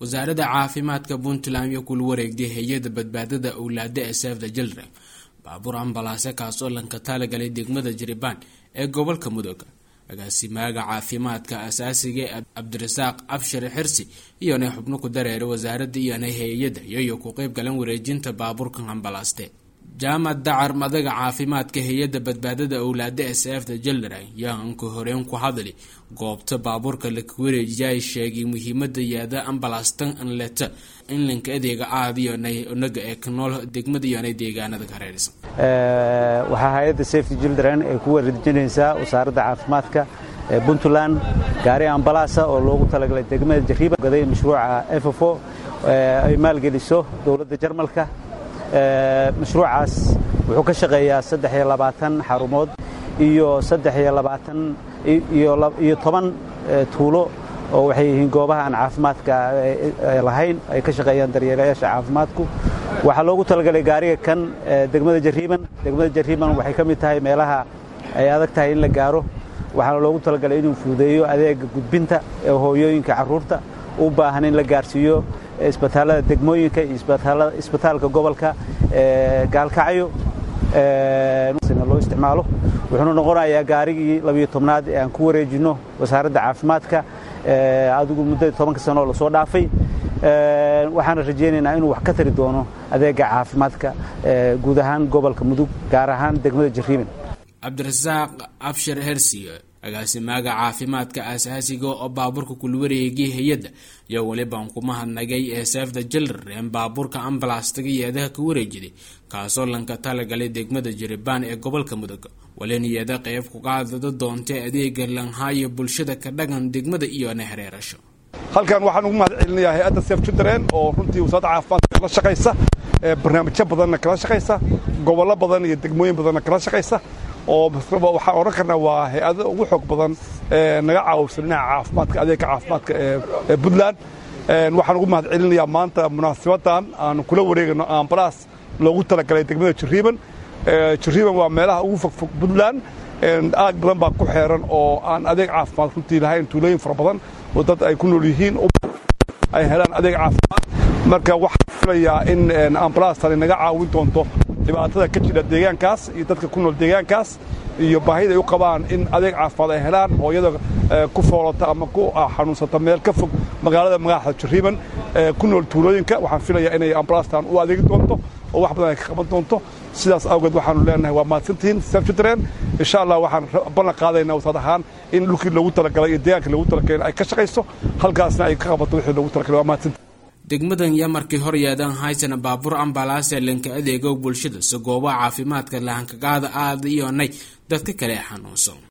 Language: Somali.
wasaaradda caafimaadka puntland iyo kula wareegday hay-adda badbaadada owlaada ee sefda children baabuur ambalaase kaasoo lanka talagalay degmada jiribaan ee gobolka mudug agaasimaaga caafimaadka asaasiga ee cabdirasaaq abshir xirsi iyona xubno ku dareeray wasaaradda iyona hay-adda iyoyo ku qeyb galan wareejinta baabuurkan ambalaaste jaamad dacar madaga caafimaadka hay-adda badbaadada owlaada ee sefda jildren yaanka horeen ku hadli goobta baabuurka laka wareejiyay sheegay muhiimada yaada ambalaastan anleta in lanka adeega aad iyonaga ee kanool degmada iyona deegaanada ka reersan waxaa hay-adda safety children ay ku wareejinaysaa wasaaradda caafimaadka ee puntland gaari ambalaasa oo loogu talagalay degmada jariiba gaday mashruuca efofo ay maalgeliso dowladda jarmalka mashruucaas wuxuu ka shaqeeyaa saddex iyo labaatan xarumood iyo saddex iyo labaatan iyo toban tuulo oo waxay yihiin goobaha aan caafimaadka lahayn ay ka shaqeeyaan daryeelayaasha caafimaadku waxaa loogu talagalay gaariga kan degmada jariiban degmada jariiban waxay ka mid tahay meelaha ay adag tahay in la gaaro waxaana loogu talagalay inuu fududeeyo adeega gudbinta ee hooyooyinka carruurta u baahan in la gaarsiiyo isbitaalada degmooyinka iyo isbitaalka gobolka gaalkacyo loo isticmaalo wuxuuna noqonayaa gaarigii labiyo tobnaad ee aan ku wareejinno wasaaradda caafimaadka adigu muddada tobanka sanoo lasoo dhaafay waxaana rajaynaynaa inuu wax ka tari doono adeega caafimaadka guud ahaan gobolka mudug gaar ahaan degmada jariiban cabdirasaaq abshir hersi agaasimaaga caafimaadka aasaasiga oo baabuurka kula wareegay hay-adda iyo welibaan kuma hadnagay ee sefda jildren baabuurka ambalastaga yeedaha ka wareejiday kaasoo lanka talagalay degmada jiribaan ee gobolka mudug waliniyada qeyb kuqaadada doontay adeega lanhaayo bulshada ka dhagan degmada iyona hareerasho halkan waxaan ugu mahad celinayaa hay-adda sef children oo runtii wasaaradda caafimaadka kala shaqaysa barnaamijyo badanna kala shaqaysa gobollo badan iyo degmooyin badanna kala shaqaysa oo waxaan odhan karnaa waa hay-ada ugu xoog badan naga caawisa dhinaca caafimaadka adeegka caafimaadka ee puntland waxaan ugu mahad celinayaa maanta munaasabaddan aanu kula wareegayno ambalaas loogu talagalay degmada jariiban jariiban waa meelaha ugu fogfog puntland aag badan baa ku xeeran oo aan adeeg caafimaad runtii lahayn tuulooyin fara badan oo dad ay ku nool yihiin ay helaan adeeg caafimaad marka waxaan filayaa in ambalaastani naga caawin doonto dhibaatada ka jira deegaankaas iyo dadka ku nool deegaankaas iyo baahida ay u qabaan in adeeg caafimaad ay helaan hooyada ku foolata ama ku xanuunsata meel ka fog magaalada magaxda jariiban ku nool tuulooyinka waxaan filayaa inay ambalaastan u adeegi doonto oo wax badan ay ka qaban doonto sidaas awgeed waxaanu leenahay waa mahadsantihiin sefjitren insha allah waxaan ballan qaadaynaa wasaad ahaan in dhulkii loogu talagalay iyo deegaankii loogu talagalay ay ka shaqayso halkaasna ay ka qabato wixii loogu talagalay waa mahadsantihin degmadan iyo markii hor yeedan haysana baabuur ambalaase lanka adeego bulshada si goobaha caafimaadka lahankagaada aada iyonay dadka kale xanuunsan